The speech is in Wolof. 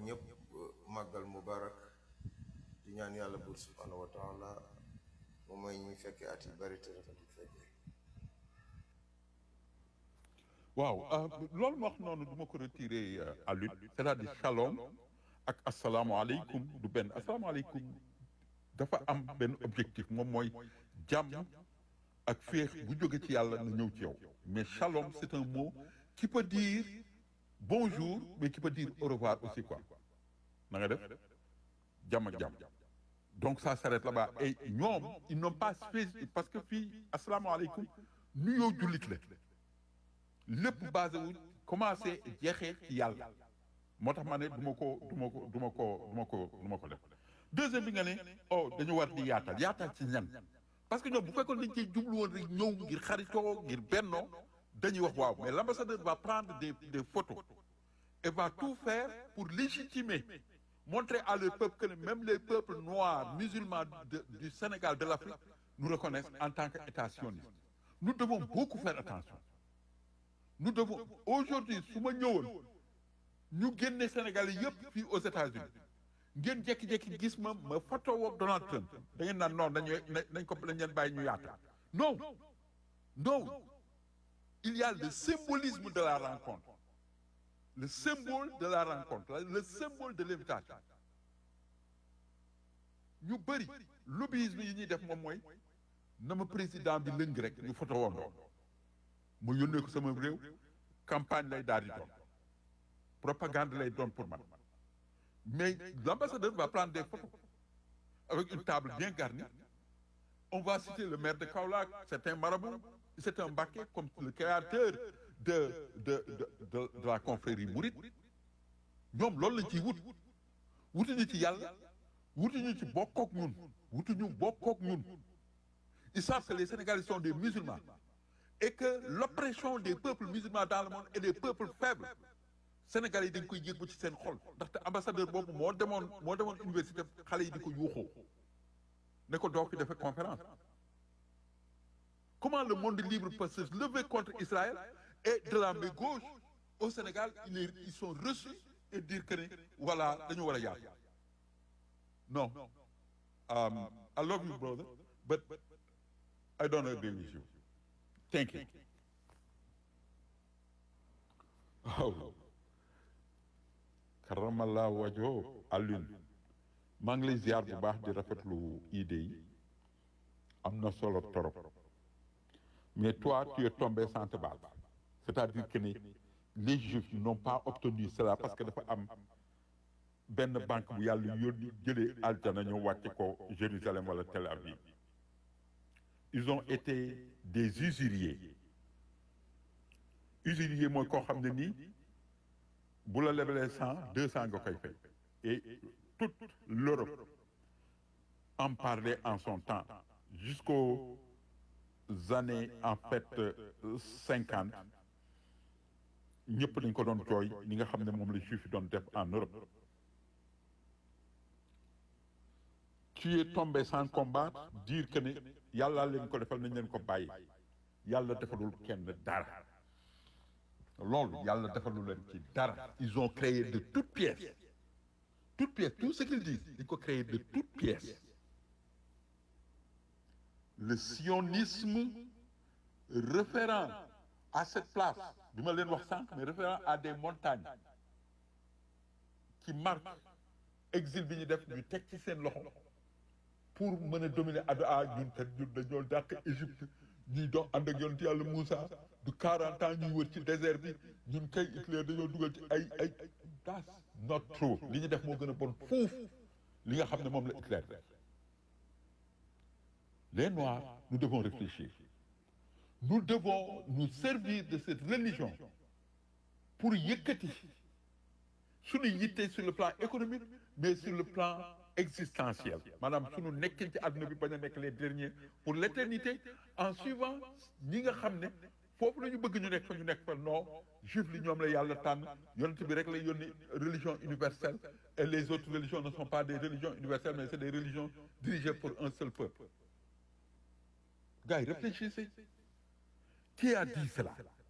ñëpp màggal mubarak di ñaan yàlla buur subhanahu wa taala mu may ñuy fekkee at yi bari te rafet yi fekkee waaw loolu ma wax noonu du ma ko retiré à l'une c'est-à-dire shalom ak asalaamualeykum du benn asalaamualeykum dafa am benn objectif moom mooy jàmm ak féex bu jóge ci yàlla na ñëw ci yow mais shalom c'est un mot qui peut dire bonjour mais qui peut dire au revoir aussi quoi na nga def jàmm ak jàmm donc ça s'arrête là-bas et ñoom ils n'ont pas spécifié parce que fii asalaamaaleykum nuyoo jullit la lépp basé wu commencé jeexee ci yàlla moo tax ma ne du ma ko du ma ko du ma ko du ma ko du ma ko def deuxième bi nga ne oh dañu war di yaatal yaatal ci ñan parce que ñoom bu fekkoon dañ cee jublu woon rek ñëw ngir xaritoo ngir bennoo dañuy wax waaw mais l'ambassadeur va prendre des des photos et va tout faire pour légitimer montrer à leur peuple que même les peuples noirs musulmans de, du Sénégal de l'Afrique nous reconnaissent en tant qu'État sioniste nous devons beaucoup faire attention nous devons aujourd'hui su ma ñëwoon ñu génne Sénégalais yëpp fii aux États-Unis ngeen jékki-jékki gis ma ma photo woog Donald Trump da ngeen naan non dañuy nañ ko dañ leen bàyyi ñu yaata non non il y a le symbolisme de la rencontre le symbole de la rencontre le symbole de l'invitation ñu bëri lobbyisme yi ñuy def moom mooy na ma président bi lëng rek ñu photo woondoo mu yónnee ko sama réew campagne lay daal di doon propagande lay doon pour man mais l'ambassadeur va prendre des photos avec une table bien garnie on va citer le maire de Kaolack c'est un marabout c'est un Mbacké comme le créateur de de de de, de la confrérie mouride ñoom loolu lañ ciy wut wutuñu ci yàlla wutuñu ci bokkook ñun wutuñu bokkook ñun ils savent que les Sénégalais sont des musulmans et que l'oppression des peuples musulmans dans le monde et des peuples faibles Sénégalais yi dañ koy yëg ba ci seen xol ndaxte ambassadeur boobu moo demoon moo demoon université xale yi di ko yuuxoo ne ko doo fi defee conférence comment le monde libre peut se lever contre Israël et de la main gauche au Sénégal ils est, ils sont reçus et dire que ne voilà dañu war a yaatu non um, I love you brother but I don't agree with you thank you waaw karamallah wajo Alioune maa ngi lay ziar bu baax di rafetlu idée yi am na solo torop mais toi tu es tombé sans te battre c'est-à-dire que ni les juifs n'ont pas obtenu cela parce que dafa am benn banque bu yàlla yónni jëlee aljana ñu wàcce ko Jérusalem wala Tel Aviv ils ont été des usuriers usurier mooy koo xam ne nii bu la lebalee cent deux cent nga koy fay et toute l'Europe en parlait en son temps jusqu'aux années en fait cinquante ñëpp dañ ko doon jooy ni nga xam ne moom la juif yi doon def en Europe tu es tombé sans combattre dire que ne yàlla leen ko defal nañ leen ko bàyyi yàlla defalul kenn dara loolu yàlla defalul leen ci dara ils ont créé de toutes pièces toutes pièces tout ce qu'ils disent dañ ko créé de toutes pièces le sionisme référent à cette place bi ma leen wax sànq mais référent à des montagnes qui marquent exil bi ñu def ñu teg ci seen loxo pour mën a dominer ado a ñun kat ñun dañoo dàq Égypte ñuy dox ànd ak yonent yàlla Moussa du 40 ans ñuy wër ci désert bi ñun kay Hitler dañoo dugal ci ay ay that's not true li ñu def moo gën a bon fuuf li nga xam ne moom la Hitler def les Noirs nous devons réfléchir nous devons nous servir de cette religion pour yëkkati suñu yitte sur le plan économique mais sur le plan existentiel maanaam suñu nekkin ci àdduna bi bañ a nekk les derniers pour l'éternité en suivant ñi nga xam ne foofu la ñu bëgg ñu nekk fa ñu nekk fa non juif li ñoom la yàlla tànn yonent bi rek lay yónni religion universelle et les autres religions ne sont pas des religions universelles mais c'est des religions dirigées pour un seul peuple gars yi réfléchissez qui a dit cela